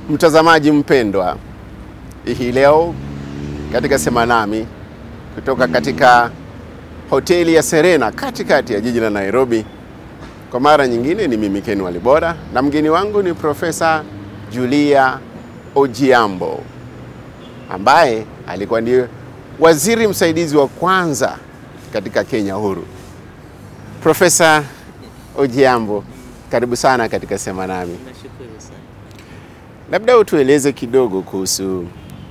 Mtazamaji mpendwa, hii leo katika Sema Nami kutoka katika hoteli ya Serena katikati ya jiji la Nairobi, kwa mara nyingine ni mimi Ken Walibora na mgeni wangu ni Profesa Julia Ojiambo ambaye alikuwa ndiye waziri msaidizi wa kwanza katika Kenya huru. Profesa Ojiambo, karibu sana katika Sema Nami. Nashukuru sana. Labda utueleze kidogo kuhusu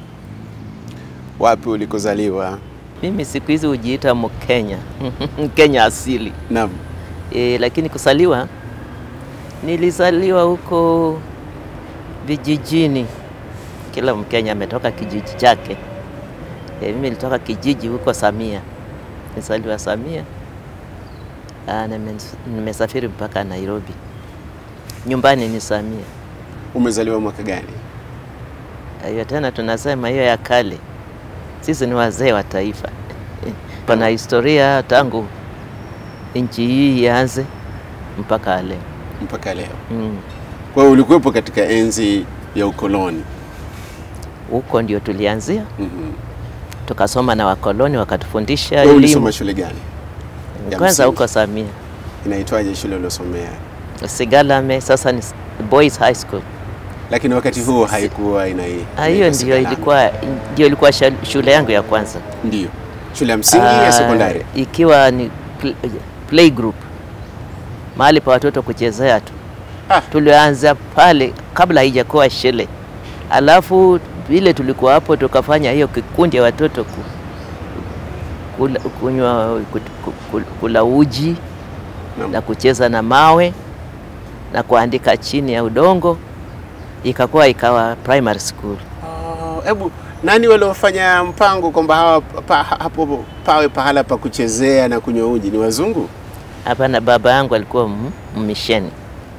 wapi ulikozaliwa. Mimi siku hizi hujiita Mkenya Mkenya asili Naam. e, lakini kusaliwa nilizaliwa huko vijijini. Kila Mkenya ametoka kijiji chake. E, mimi nilitoka kijiji huko Samia, nilizaliwa Samia. Ah, nime- nimesafiri mpaka Nairobi. Nyumbani ni Samia. Umezaliwa mwaka gani? Hiyo tena tunasema hiyo ya kale. Sisi ni wazee wa taifa. Pana historia tangu nchi hii ianze mpaka leo. Mpaka leo. Mm. Kwa hiyo ulikuwepo katika enzi ya ukoloni. Huko ndio tulianzia, Mhm. tukasoma na wakoloni wakatufundisha Wewe ulisoma elimu. shule gani? ya Kwanza msingi? huko Samia, Inaitwaje shule uliosomea? Sigalame, sasa ni Boys High School. Lakini wakati huo haikuwa ina Ah, Hiyo inaitwa ndio Sigalame. ilikuwa ndio ilikuwa sha- shule yangu ya kwanza. Ndio. Shule ya msingi Ah, ya sekondari. ikiwa ni pl- play group, mahali pa watoto kuchezea tu. Ah. Tulianza pale kabla haijakuwa shule, alafu vile tulikuwa hapo tukafanya hiyo kikundi ya watoto ku, kula, kunywa ku- ku- ku- kula uji Naam. na kucheza na mawe na kuandika chini ya udongo, ikakuwa ikawa primary school. Oh, Hebu nani waliofanya mpango kwamba hawa pa, hapo pawe pahala pa kuchezea na kunywa uji ni wazungu? Hapana, baba yangu alikuwa m- mmisheni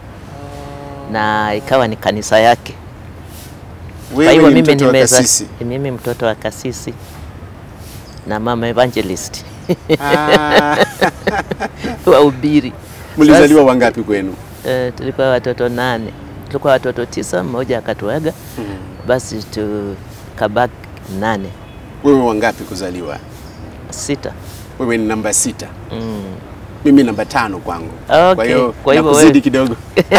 na ikawa ni kanisa yake. Kwa Wewe hivyo ni mimi mtoto wa nimeza- kasisi. mimi mtoto wa kasisi na mama evangelist Ah, wahubiri. Mlizaliwa wangapi kwenu? Sasa, eh, tulikuwa watoto nane, tulikuwa watoto tisa, mmoja akatuaga, basi tukabaki nane Wewe wangapi kuzaliwa? sita. Wewe ni namba sita. Mm. Mimi namba tano kwangu. Okay, Kwa hiyo kwa hivyo nakuzidi wewe- kidogo.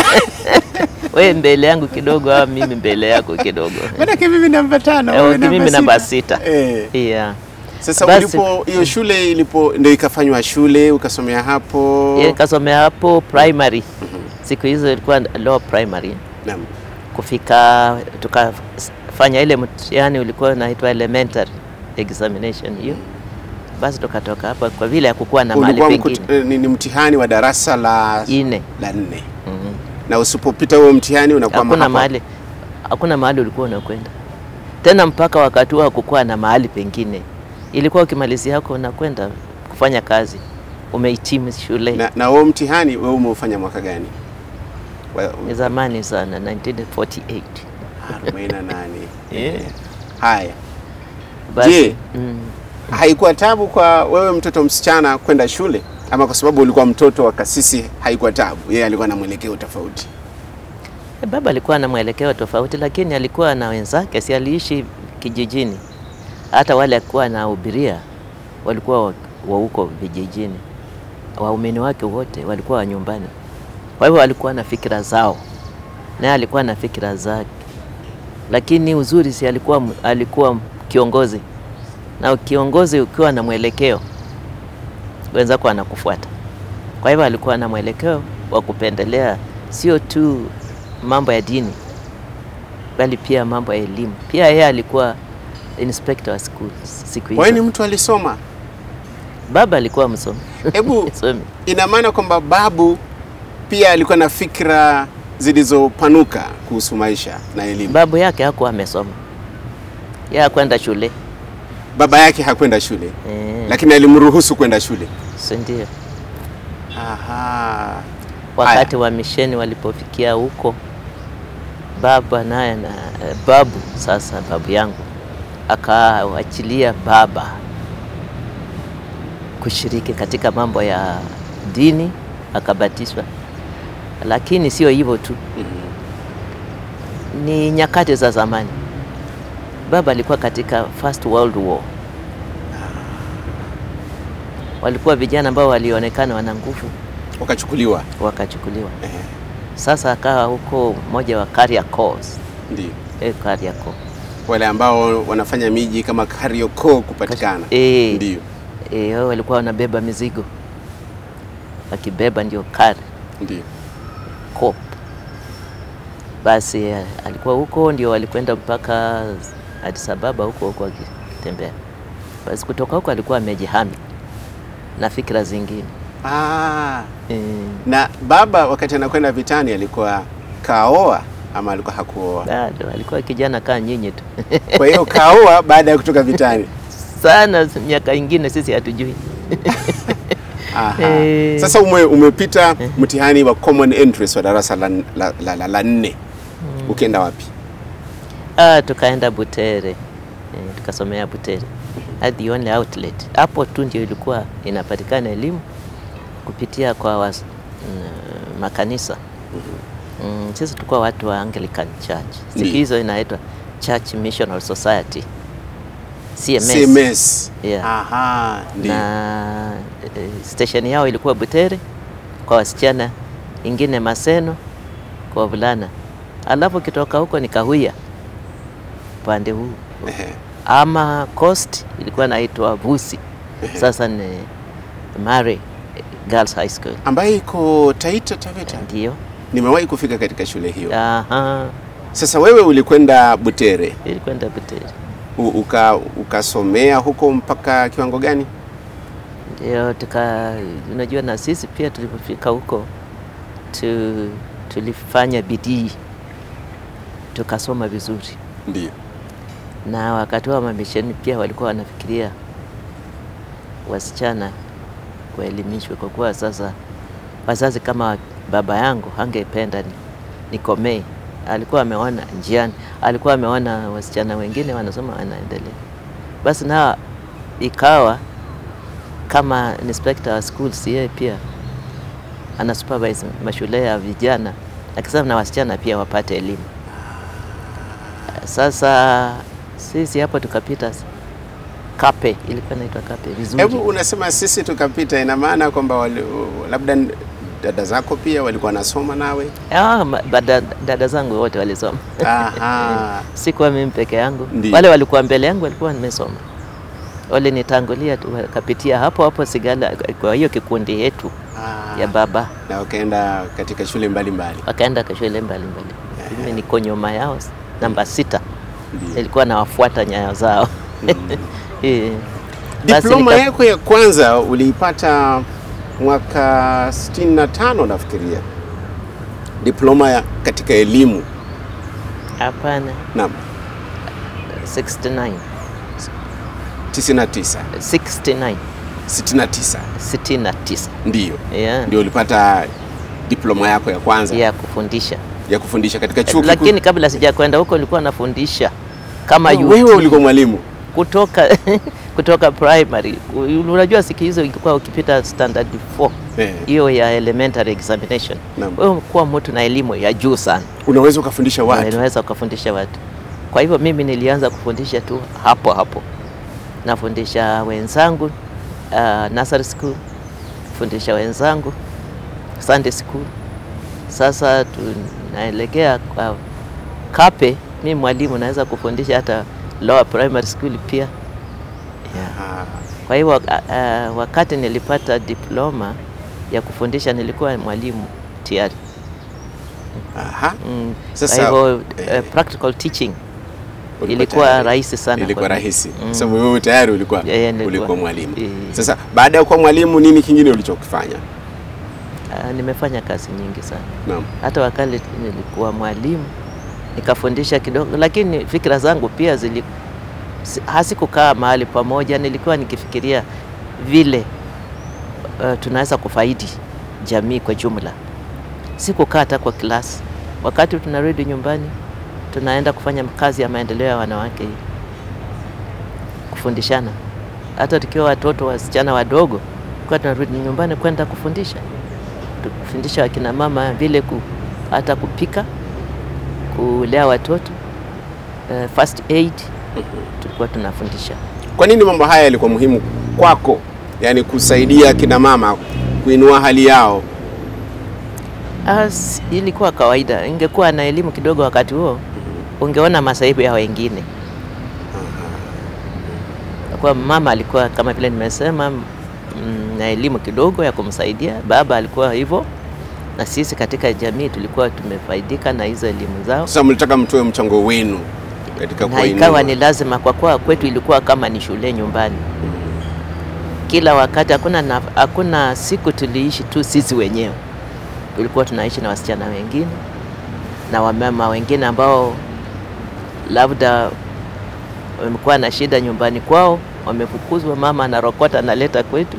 Wewe mbele yangu kidogo au mimi mbele yako kidogo? Maanake mimi namba tano. Eh, wewe mimi namba sita. Eh. Yeah. Sasa Basi- ulipo hiyo shule ilipo ndio ikafanywa shule ukasomea hapo. Yeye kasomea hapo primary. Siku hizo ilikuwa low primary. Naam. Kufika tukafanya ile mtihani ulikuwa unaitwa elementary examination hiyo. Basi tukatoka hapa kwa vile hakukuwa na mahali Ulikuwa pengine. mkut- eh, ni, ni mtihani wa darasa la Ine. la nne. Mhm. Na usipopita huo mtihani unakuwa Hakuna mahapa. mahali hakuna mahali ulikuwa unakwenda. Tena mpaka wakati huo hakukuwa na mahali pengine. Ilikuwa ukimalizia hapo unakwenda kufanya kazi. Umehitimu shule. Na, na huo mtihani wewe umeufanya mwaka gani? Wa- Ni zamani sana 1948. 48. Eh. Haya. Basi, Je, mm, haikuwa tabu kwa wewe mtoto msichana kwenda shule ama kwa sababu ulikuwa mtoto wa kasisi haikuwa tabu? Yeye alikuwa na mwelekeo tofauti. baba alikuwa na mwelekeo tofauti, lakini alikuwa na wenzake, si aliishi kijijini. Hata wale alikuwa anahubiria walikuwa wa wa huko vijijini, waumini wake wote walikuwa wa nyumbani. Kwa hivyo alikuwa na fikira zao, naye alikuwa na fikira zake, lakini uzuri si alikuwa, m- alikuwa kiongozi, na kiongozi ukiwa na mwelekeo wenzako anakufuata. Kwa hivyo alikuwa na mwelekeo wa kupendelea sio tu mambo ya dini, bali pia mambo ya elimu. Pia yeye alikuwa inspector wa school siku Wewe ni hizo. mtu alisoma. Baba alikuwa msomi Hebu msomi. ina maana kwamba babu pia alikuwa na fikra zilizopanuka kuhusu maisha na elimu. Babu yake hakuwa amesoma, yeye hakwenda shule Baba yake hakwenda shule, eh, lakini alimruhusu kwenda shule. si ndio? Aha. Wakati wa misheni walipofikia huko, baba naye na eh, babu sasa, babu yangu akawachilia baba kushiriki katika mambo ya dini, akabatizwa. Lakini sio hivyo tu, ni nyakati za zamani. Baba alikuwa katika First World War. Walikuwa vijana ambao walionekana wana nguvu, Wakachukuliwa. wakachukuliwa. Eh, Sasa akawa huko mmoja wa Kariakoo, ndio. eh, Kariakoo. Wale ambao wanafanya miji kama Kariakoo kupatikana. Eh, Ndio. eh, wao walikuwa wanabeba mizigo, wakibeba ndio kari Ndio. Coop. Basi eh, alikuwa huko ndio walikwenda mpaka Addis Ababa huko huko akitembea. Basi kutoka huko alikuwa amejihami na fikra zingine Ah, eh, na baba wakati anakwenda vitani alikuwa kaoa ama alikuwa hakuoa? bado alikuwa kijana kaa nyinyi tu Kwa hiyo kaoa baada ya kutoka vitani. sana, miaka ingine sisi hatujui. Aha. Eh. Sasa ume, umepita mtihani wa common entrance wa darasa la, la, la, la, la nne ukienda wapi? Ah, tukaenda Butere eh, tukasomea Butere at the only outlet. Hapo tu ndio ilikuwa inapatikana elimu kupitia kwa was, mm, makanisa mm, sisi tulikuwa watu wa Anglican Church, siku Ndiyo. hizo inaitwa Church Missional Society CMS, CMS. Yeah. Aha, ndio. na eh, station yao ilikuwa Butere kwa wasichana, ingine Maseno kwa wavulana, alafu ukitoka huko ni Kahuya upande huu Ehe. ama Coast ilikuwa naitwa Busi, sasa ni Mare Girls High School ambaye iko Taita Taveta. ndio. Nimewahi kufika katika shule hiyo. Aha, Sasa wewe ulikwenda Butere ilikwenda Butere u- uka ukasomea huko mpaka kiwango gani? ndio tuka, unajua na sisi pia tulipofika huko tu, tulifanya bidii tukasoma vizuri, Ndio. na wakati wa mamisheni pia walikuwa wanafikiria wasichana waelimishwe, kwa kuwa sasa wazazi kama baba yangu hangependa ni, nikomee. Alikuwa ameona njiani, alikuwa ameona wasichana wengine wanasoma wanaendelea, basi na ikawa kama inspector wa schools, yeye pia ana supervise mashule ya vijana, akisema na wasichana pia wapate elimu. Sasa sisi hapo tukapita Kape, ilikuwa inaitwa Kape vizuri. Hebu unasema sisi tukapita, ina maana kwamba wali- labda dada zako pia walikuwa wanasoma nawe? Ah, ma- bada- dada zangu wote walisoma, Aha. sikuwa mimi peke yangu. Ndiyo. Wale walikuwa mbele yangu walikuwa nimesoma, walinitangulia tu, wakapitia hapo hapo Sigala, kwa hiyo kikundi yetu Ah. ya baba, Na wakaenda katika shule mbalimbali. wakaenda kwa shule mbalimbali. Mimi niko nyuma yao, namba sita, Ndiyo. nilikuwa nawafuata nyayo zao Eh. Basi Diploma nika- yako ya kwanza uliipata mwaka 65 nafikiria, diploma ya katika elimu. Hapana, Naam, 69 99 69 69 69 ndiyo yeah. ndio ulipata diploma yako ya kwanza ya kufundisha ya kufundisha katika chuo kikuu. lakini kabla sijakwenda huko nilikuwa nafundisha kama Oh, UT. wewe ulikuwa mwalimu kutoka kutoka primary. U- Unajua siku hizo ilikuwa ukipita standard 4 eh, hiyo ya elementary examination, Naam. wewe kuwa mtu na elimu ya juu sana, unaweza ukafundisha Na watu unaweza ukafundisha watu. Kwa hivyo mimi nilianza kufundisha tu hapo hapo, nafundisha wenzangu uh, nursery school, fundisha wenzangu Sunday school. Sasa tunaelekea kwa Kape, mi mwalimu naweza kufundisha hata lower primary school pia yeah. Ah, Kwa hivyo uh, wakati nilipata diploma ya kufundisha nilikuwa mwalimu tayari. aha. Mm, Sasa, kwa hivyo eh, uh, practical teaching Ulikuwa ilikuwa tayari. rahisi sana ilikuwa kwa- rahisi Mm. kwa sababu wewe tayari ulikuwa Yeah, yeah, nilikuwa. ulikuwa mwalimu. Eh. Sasa baada ya kuwa mwalimu, nini kingine ulichokifanya? Uh, nimefanya kazi nyingi sana, Naam. hata wakati nilikuwa mwalimu nikafundisha kidogo, lakini fikra zangu pia zili si- hazikukaa mahali pamoja. Nilikuwa nikifikiria vile uh, tunaweza kufaidi jamii kwa jumla, sikukaa hata kwa klasi. Wakati tunarudi nyumbani, tunaenda kufanya kazi ya maendeleo ya wanawake hii, kufundishana. Hata tukiwa watoto wasichana wadogo, kwa tunarudi nyumbani kwenda kufundisha, kufundisha wakina mama vile ku, hata kupika kulea watoto uh, first aid tulikuwa tunafundisha. Kwa nini mambo haya yalikuwa muhimu kwako, yaani kusaidia kina mama kuinua hali yao? As, ilikuwa kawaida. Ingekuwa na elimu kidogo wakati huo, ungeona masaibu ya wengine. Kwa mama alikuwa kama vile nimesema, mm, na elimu kidogo ya kumsaidia. Baba alikuwa hivyo, na sisi katika jamii tulikuwa tumefaidika na hizo elimu zao, Sasa mlitaka mtoe mchango wenu katika na kuwainua. ikawa ni lazima, kwa kuwa kwetu ilikuwa kama ni shule nyumbani. Kila wakati, hakuna na, hakuna siku tuliishi tu sisi wenyewe, tulikuwa tunaishi na wasichana wengine na wamama wengine ambao labda wamekuwa na shida nyumbani kwao, wamefukuzwa, mama anarokota analeta kwetu.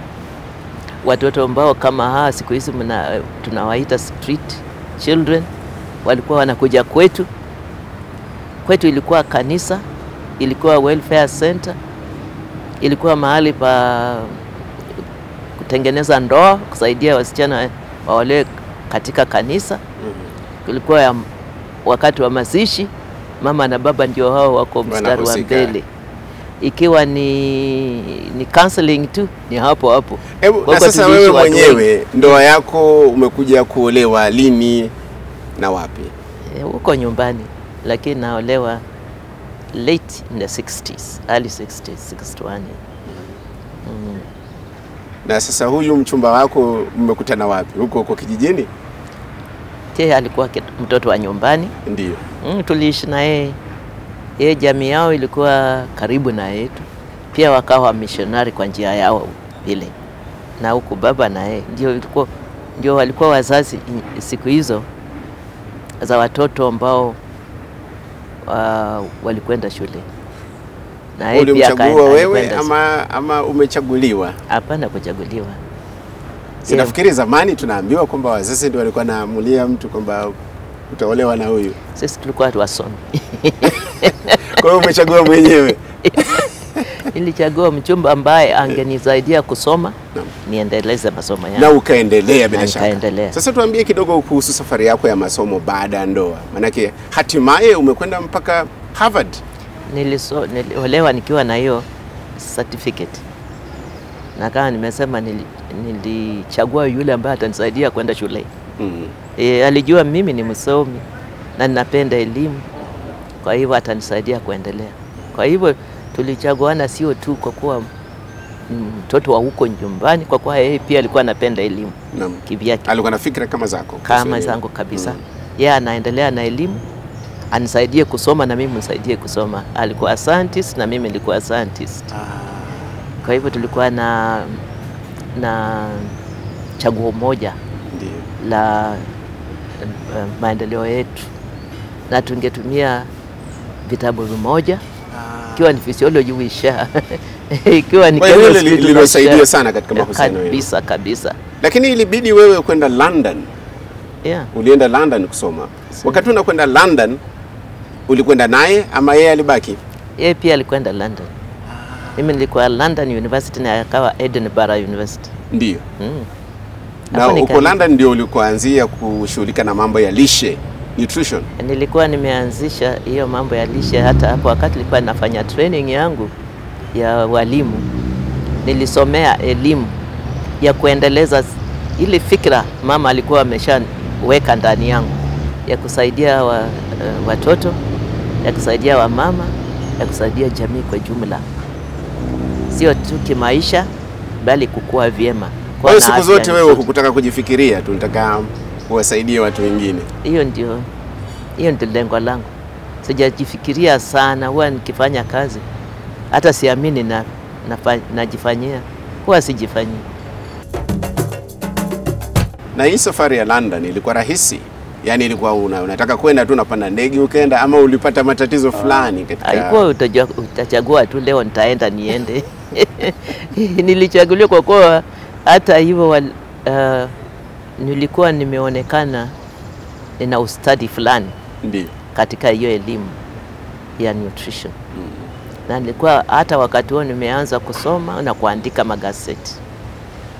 Watoto ambao kama hawa siku hizi mna- tunawaita street children walikuwa wanakuja kwetu. Kwetu ilikuwa kanisa, ilikuwa welfare center, ilikuwa mahali pa kutengeneza ndoa, kusaidia wasichana waolewe katika kanisa. Kulikuwa ya wakati wa mazishi, mama na baba ndio hao wako mstari wa Wanahusika. mbele. Ikiwa ni, ni counseling tu ni hapo hapo. Hebu Kwa na hivyo sasa tuliishi wewe watu mwenyewe ndoa yako umekuja kuolewa lini na wapi? Eh, huko nyumbani, lakini naolewa late in the 60s, early 60s, 61. Mm. Na sasa huyu mchumba wako mmekutana wapi? Huko huko kijijini? Yeye alikuwa kit- mtoto wa nyumbani. Ndio. Mm, tuliishi na yeye. Yeye jamii yao ilikuwa karibu na yetu, pia wakawa missionary kwa njia yao vile, na huku baba na yeye ndio ilikuwa ndio walikuwa wazazi i- siku hizo za watoto ambao uh, walikwenda shule na yeye pia Ulimchagua akaenda- wewe alikwenda- ama, ama umechaguliwa? Hapana, kuchaguliwa. Sinafikiri zamani tunaambiwa kwamba wazazi ndio walikuwa naamulia mtu kwamba utaolewa na huyu. Sisi tulikuwa tu wasomi. Kwa hiyo umechagua mwenyewe. Nilichagua mchumba ambaye angenisaidia kusoma Naam. niendeleze masomo yangu. na ukaendelea bila Na shaka. nikaendelea. Sasa tuambie kidogo kuhusu safari yako ya masomo baada ya ndoa, maanake hatimaye umekwenda mpaka Harvard. Niliso, niliolewa nikiwa na hiyo certificate na kama nimesema nili, nilichagua yule ambaye atanisaidia kwenda shule. Mm. E, alijua mimi ni msomi na ninapenda elimu, kwa hivyo atanisaidia kuendelea. Kwa hivyo tulichaguana sio tu kwa kuwa mtoto wa huko nyumbani, kwa kuwa yeye pia alikuwa anapenda elimu Naam. kivyake Alikuwa na fikra kama zako kama kuhusu zangu elimu. kabisa. Mm. Yeye anaendelea na elimu, anisaidie kusoma na mimi nisaidie kusoma. Alikuwa scientist na mimi nilikuwa scientist. Ah, Kwa hivyo tulikuwa na na chaguo moja ndio. la uh, maendeleo yetu, na tungetumia vitabu vimoja, ikiwa ni physiology wisha ikiwa ni Kwa hiyo hilo chemistry li- liliwasaidia tunashare. sana katika mahusiano yenu. kabisa kabisa, Lakini ilibidi wewe kwenda London, yeah. ulienda London kusoma. Wakati unakwenda London, ulikwenda naye ama yeye alibaki? Yeye pia alikwenda London, mimi nilikuwa London University na akawa Edinburgh University Ndio. mm. Na Hapo huko nika- London ndio ulikoanzia kushughulika na mambo ya lishe, nutrition. Nilikuwa nimeanzisha hiyo mambo ya lishe hata hapo wakati nilikuwa nafanya training yangu ya walimu. Nilisomea elimu ya kuendeleza ile fikra mama alikuwa ameshaweka ndani yangu ya kusaidia wa, uh, watoto, ya kusaidia wamama, ya kusaidia jamii kwa jumla, sio tu kimaisha, bali kukua vyema. Kwa kuwa hiyo na siku afya zote wewe nzuri. hukutaka kujifikiria tu, unataka kuwasaidia watu wengine. Hiyo ndio hiyo ndio lengo langu. Sijajifikiria sana, huwa nikifanya kazi hata siamini na, nafa- najifanyia, huwa sijifanyii. Na hii safari ya London ilikuwa rahisi? Yaani ilikuwa una, unataka kwenda tu unapanda ndege ukaenda, ama ulipata matatizo fulani katika Haikuwa utajua, utachagua tu leo nitaenda niende. Nilichaguliwa kwa kuwa hata hivyo wal- uh, nilikuwa nimeonekana nina ustadi fulani Ndio. katika hiyo elimu ya nutrition na nilikuwa hata wakati huo nimeanza kusoma na kuandika magazeti,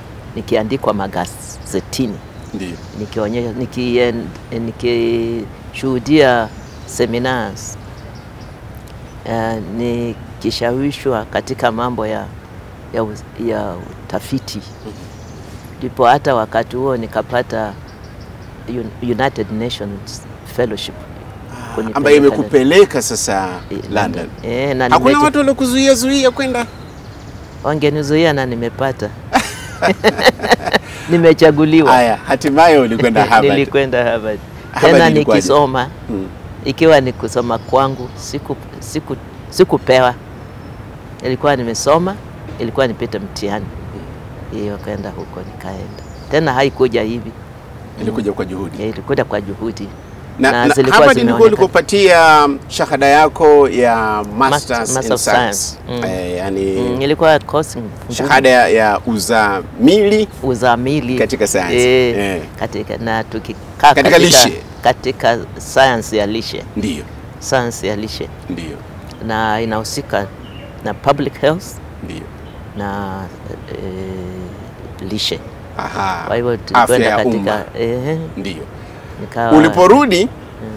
nikiandikwa magazetini Ndio. nikionyesha niki, niki, nimeshuhudia seminars uh, nikishawishwa katika mambo ya, ya, uz- ya utafiti ndipo hata wakati huo nikapata Un- United Nations Fellowship kunipeleka ambayo imekupeleka sasa Eh, London. Eh, na Hakuna nimeche- watu waliokuzuia zuia kwenda? wangenizuia na nimepata nimechaguliwa Haya, hatimaye ulikwenda Harvard. nilikwenda Harvard Harvard tena ilikuwaje? nikisoma Mm. ikiwa ni kusoma kwangu siku siku sikupewa ilikuwa nimesoma ilikuwa nipite mtihani hiyo kaenda huko nikaenda tena haikuja hivi Ilikuja kwa juhudi. Eh, ilikuja kwa juhudi Na, na na zilikuwa Harvard ndiko zimeonekana. ulikopatia shahada yako ya Masters Master in of Science. Science. Mm. Eh, yani Mm, ilikuwa course ngumu. shahada ya, ya uzamili uzamili Katika science. eh, Eh. katika na tukikaa Katika lishe. katika science ya lishe ndiyo science ya lishe ndiyo na inahusika na public health ndiyo. na eh, lishe. Aha. Kwa hivyo afya tulikwenda ya katika umma eh, ndiyo. nikawa Uliporudi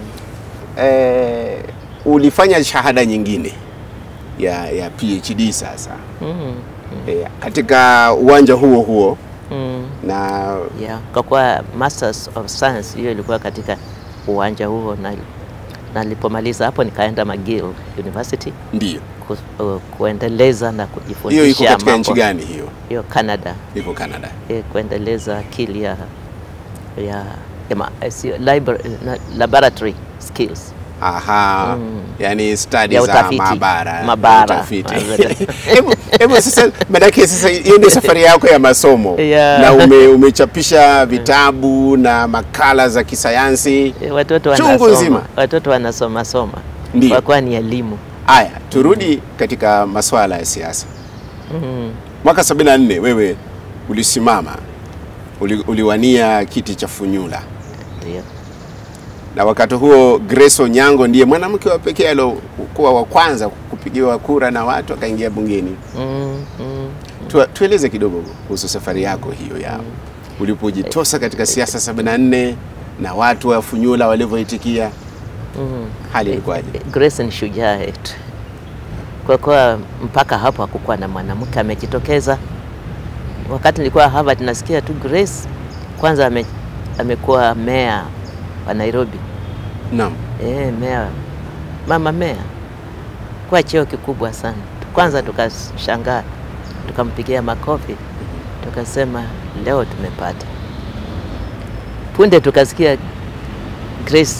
eh, ulifanya shahada nyingine ya, ya PhD sasa mm, eh, katika uwanja huo huo mm, na yeah. Kwa kuwa masters of science hiyo ilikuwa katika uwanja huo, na na nilipomaliza hapo nikaenda McGill University ndiyo ku, uh, kuendeleza na hiyo iko kujifundisha katika mambo nchi gani hiyo? hiyo Canada Iko Canada. eh, kuendeleza akili ya ya, ya ma, eh, sio, libra, na, laboratory skills Aha, Mm. yani stadi Ya za utafiti. maabara Maabara. utafiti. Maabara. Hebu hebu sasa, manake sasa hiyo ndio safari yako ya masomo Yeah. na ume, umechapisha vitabu na makala za kisayansi. Eh, watoto Chungu wanasoma nzima. watoto wanasoma soma Ndiyo. kwa kuwa ni elimu Haya, turudi katika masuala ya siasa. mm. Mwaka 74 wewe ulisimama uli, uliwania kiti cha Funyula Ndio. na wakati huo Grace Onyango ndiye mwanamke wa pekee aliokuwa wa kwanza kupigiwa kura na watu akaingia bungeni. Mm, mm. Tu, tueleze kidogo kuhusu safari yako hiyo ya ulipojitosa katika siasa 74 na watu wa Funyula walivyoitikia, Mm. hali ilikuwaje? Grace ni shujaa yetu, kwa kuwa mpaka hapo hakukuwa na mwanamke amejitokeza. Wakati nilikuwa Harvard nasikia tu Grace kwanza ame, amekuwa meya wa Nairobi Naam, e, meya mama meya kwa cheo kikubwa sana. Kwanza tukashangaa tukampigia makofi tukasema leo tumepata. Punde tukasikia Grace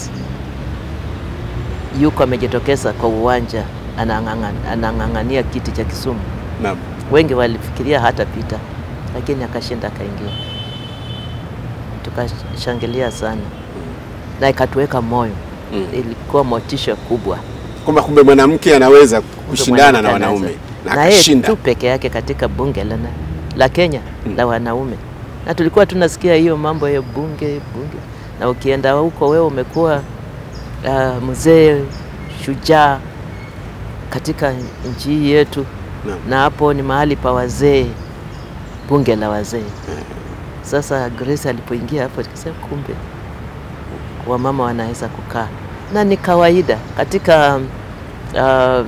yuko amejitokeza kwa uwanja anang'ang'an- anang'ang'ania kiti cha Kisumu. naam. Wengi walifikiria hatapita, lakini akashinda akaingia. Tukashangilia sana na ikatuweka moyo, Mm. ilikuwa motisha kubwa Kwamba kumbe mwanamke anaweza kushindana na Mwanamke wanaume anaweza. na na yeye akashinda. tu peke yake katika bunge la, na- la Kenya Mm. la wanaume, na tulikuwa tunasikia hiyo mambo ya bunge bunge, na ukienda huko wewe umekuwa uh, mzee shujaa katika nchi hii yetu, Naam. na hapo ni mahali pa wazee, bunge la wazee. Sasa Grace alipoingia hapo, tukasema kumbe wamama wanaweza kukaa, na ni kawaida katika um,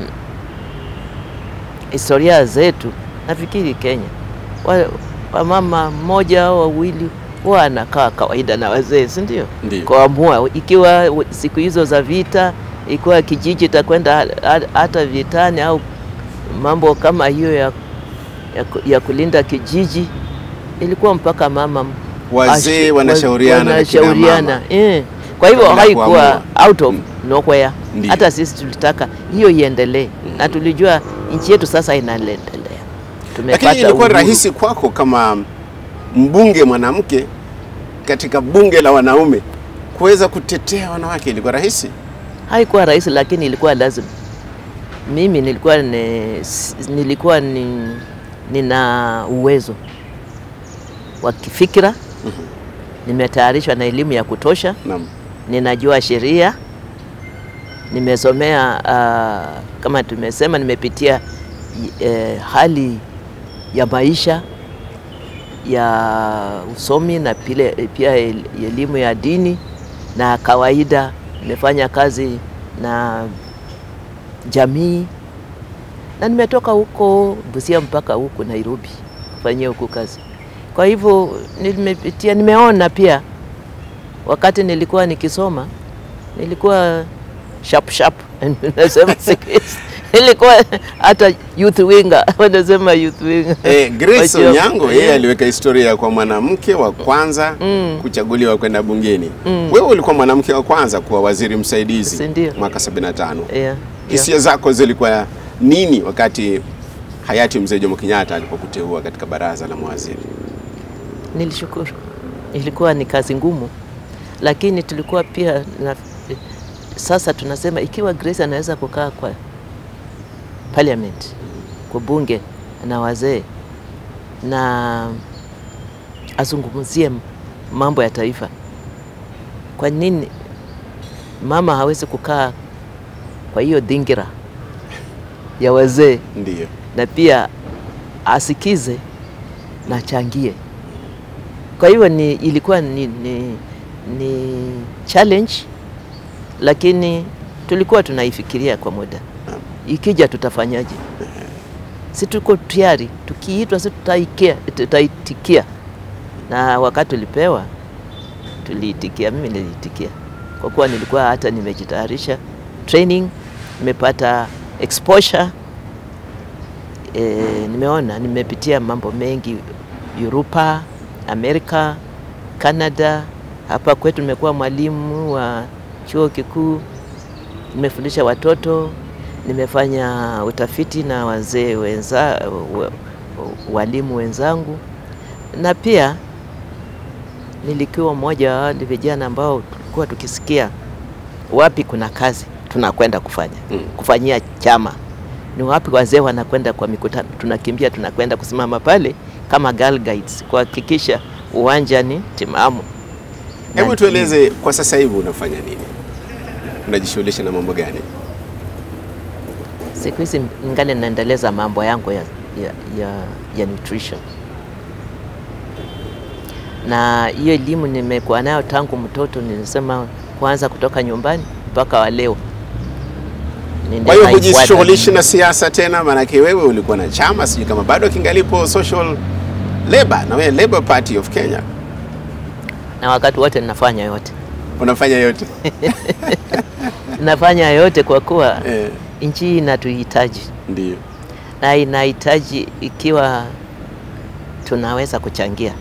historia zetu. Nafikiri Kenya wa- wamama mmoja au wawili huwa anakaa kawaida na wazee, si ndio? Ndio. Kuamua ikiwa w- siku hizo za vita, ikiwa kijiji itakwenda ha- ha- hata vitani au mambo kama hiyo ya, ya, ku- ya kulinda kijiji, ilikuwa mpaka mama Wazee ashi- wanashauriana na kina wanashauriana, mama. eh. Kwa hivyo Kabla haikuwa kuamua. out of nowhere. Ndiyo. Hata sisi tulitaka hiyo iendelee na tulijua nchi yetu sasa inaendelea. Tumepata Lakini ilikuwa uhuru. rahisi kwako kama mbunge mwanamke katika bunge la wanaume kuweza kutetea wanawake, ilikuwa rahisi? Haikuwa rahisi, lakini ilikuwa lazima. Mimi nilikuwa ni, nilikuwa ni, nina uwezo wa kifikira, nimetayarishwa na elimu ya kutosha, Naam. ninajua sheria, nimesomea uh, kama tumesema, nimepitia eh, hali ya maisha ya usomi na pile, pia el- elimu ya dini na kawaida nimefanya kazi na jamii na nimetoka huko Busia mpaka huku Nairobi kufanyia huku kazi. Kwa hivyo nimepitia, nimeona pia wakati nilikuwa nikisoma nilikuwa sharp sharp nasema siku hizi nilikuwa hata youth winger wanasema youth winger. Eh, Grace Wajua- Onyango yeye Eh. aliweka historia kwa mwanamke wa kwanza Mm. kuchaguliwa kwenda bungeni. Mm. Wewe ulikuwa mwanamke wa kwanza kuwa waziri msaidizi Si ndio? mwaka 75. Yeah, yeah. Hisia zako zilikuwa nini wakati hayati mzee Jomo Kenyatta alipokuteua katika baraza la mawaziri? Nilishukuru, ilikuwa ni kazi ngumu, lakini tulikuwa pia na, sasa tunasema ikiwa Grace anaweza kukaa kwa parliament, kwa bunge na wazee na azungumzie mambo ya taifa, kwa nini mama hawezi kukaa kwa hiyo dhingira ya wazee Ndiyo. na pia asikize na achangie. Kwa hiyo ni, ilikuwa ni, ni, ni challenge, lakini tulikuwa tunaifikiria kwa muda, ikija tutafanyaje? Si tuko tayari, tukiitwa si tutaikia, tutaitikia. Na wakati tulipewa tuliitikia, mimi niliitikia kwa kuwa nilikuwa hata nimejitayarisha training, nimepata exposure e, nimeona nimepitia mambo mengi Europa, Amerika, Canada. Hapa kwetu nimekuwa mwalimu wa chuo kikuu, nimefundisha watoto, nimefanya utafiti na wazee wenza, wa, walimu wenzangu, na pia nilikuwa mmoja wa wale vijana ambao tulikuwa tukisikia wapi kuna kazi tunakwenda kufanya Mm. kufanyia chama ni wapi wazee wanakwenda kwa mikutano, tunakimbia tunakwenda kusimama pale kama girl guides kuhakikisha uwanja ni timamu. Hebu Na- tueleze kwa sasa hivi unafanya nini? Unajishughulisha na mambo gani? Siku hizi ningali naendeleza mambo yangu ya, ya, ya, ya nutrition, na hiyo elimu nimekuwa nayo tangu mtoto, nilisema kuanza kutoka nyumbani mpaka wa leo. Ninde Kwa hiyo naifuata. hujishughulishi na siasa tena, maanake wewe ulikuwa na chama, sijui kama bado kingalipo Social Labour, na wewe Labour Party of Kenya, na wakati wote ninafanya yote, unafanya yote nafanya yote kwa kuwa eh, nchi hii inatuhitaji ndio na inahitaji ikiwa tunaweza kuchangia.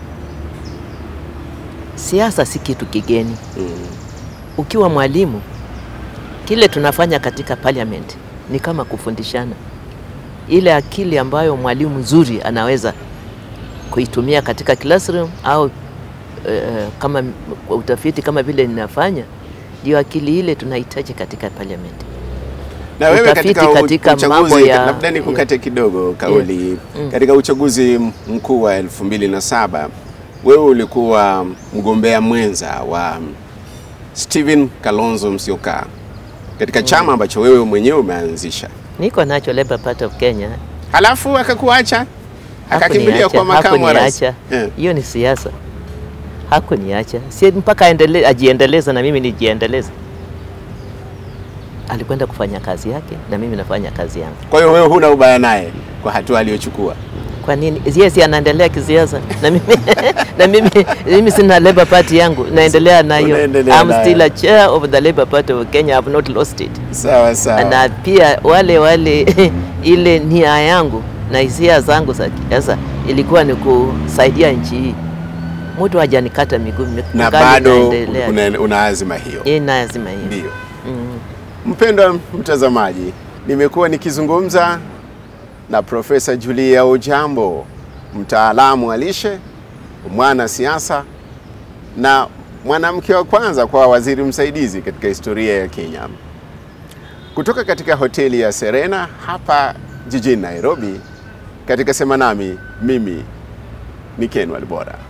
Siasa si kitu kigeni. mm. Ukiwa mwalimu, kile tunafanya katika parliament ni kama kufundishana, ile akili ambayo mwalimu mzuri anaweza kuitumia katika classroom au eh, kama m- kwa utafiti kama vile ninafanya, ndio akili ile tunahitaji katika parliament. Na wewe Utafiti katika, u- katika mambo uchaguzi ya- labda nikukate kidogo kauli Mm. katika uchaguzi m- mkuu wa elfu mbili na saba wewe ulikuwa mgombea mwenza wa Stephen Kalonzo Musyoka katika chama ambacho wewe mwenyewe umeanzisha, Niko nacho Labour Party of Kenya halafu akakuacha akakimbilia Hakuniacha, kwa makamu wa rais. hakuniacha. Eh. Hiyo ni siasa, hakuniacha si mpaka aendele, ajiendeleze na mimi nijiendeleze. Alikwenda kufanya kazi yake na mimi nafanya kazi yangu. Kwa hiyo wewe huna ubaya naye kwa hatua aliyochukua. Kwa nini yeye si anaendelea kisiasa na mimi na mimi, mimi sina Labour Party yangu naendelea nayo. Unaendelea I'm nayo. still a chair of the Labour Party of Kenya. I have not lost it. Sawa sawa. na pia wale wale ile nia yangu na hisia zangu za siasa ilikuwa ni kusaidia nchi hii. Mtu hajanikata miguu, na ningali bado naendelea. una, una azima hiyo. Hii lazima hiyo. Ndio. Mm. Mpendwa mtazamaji, nimekuwa nikizungumza na Profesa Julia Ojambo, mtaalamu wa lishe, mwana siasa na mwanamke wa kwanza kwa waziri msaidizi katika historia ya Kenya, kutoka katika hoteli ya Serena hapa jijini Nairobi. Katika Sema Nami, mimi ni Ken Walibora.